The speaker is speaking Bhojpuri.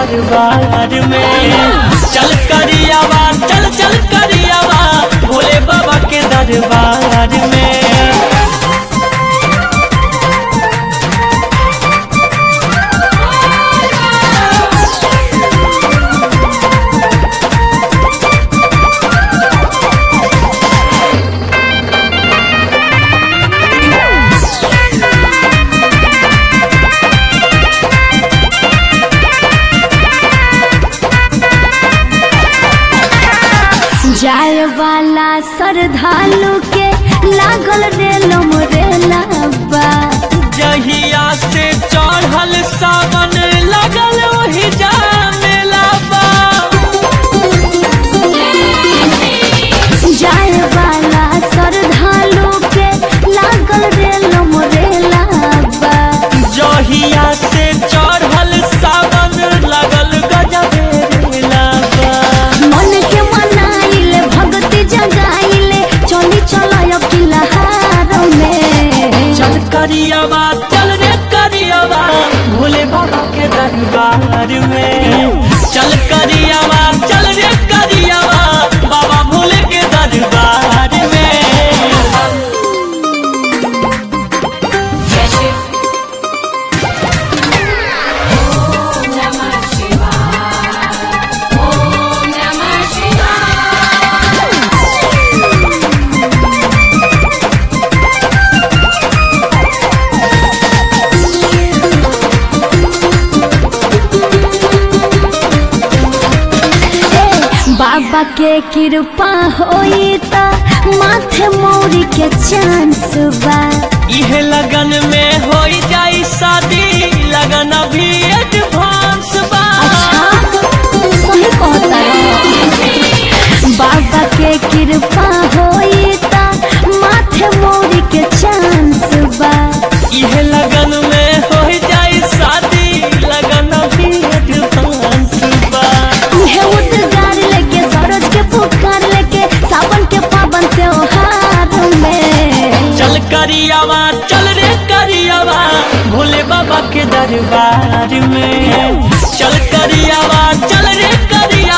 दरबार में चल करियावा चल चल करियावा भोले बाबा के दरबार में जाए वाला श्रद्धालु के लागल रेलम रेलाबा जहिया से चढ़ल सावन लगल वही जामेला बा जाए वाला श्रद्धालु के लागल रेलम रेलाबा जहिया से चढ़ल सावन लगल गजबेला बा मन के मनाइले भक्ति जगाइले चली चलाय किलहार में चल करियावा चल रे करियावा भोले बाबा के दरबार में चल करियावा चल रे करियावा बाबा भोले के दरबार में बाबा के कृपा होई त माथे मौरी के चांस बा इहे लगन में हो जाई शादी लगन अभी एडवांस बा सही कहता बाबा के कृपा होई त माथे मौरी के चांस बा इहे लगन में हो जाई शादी लगन अभी एडवांस बा उहे उद्गार लेके सरोज के पुकार लेके सावन के पावन त्योहार में चल करियावा चल रे करियावा भोले बाबा के दरबार में चल करियावा चल रे करियावा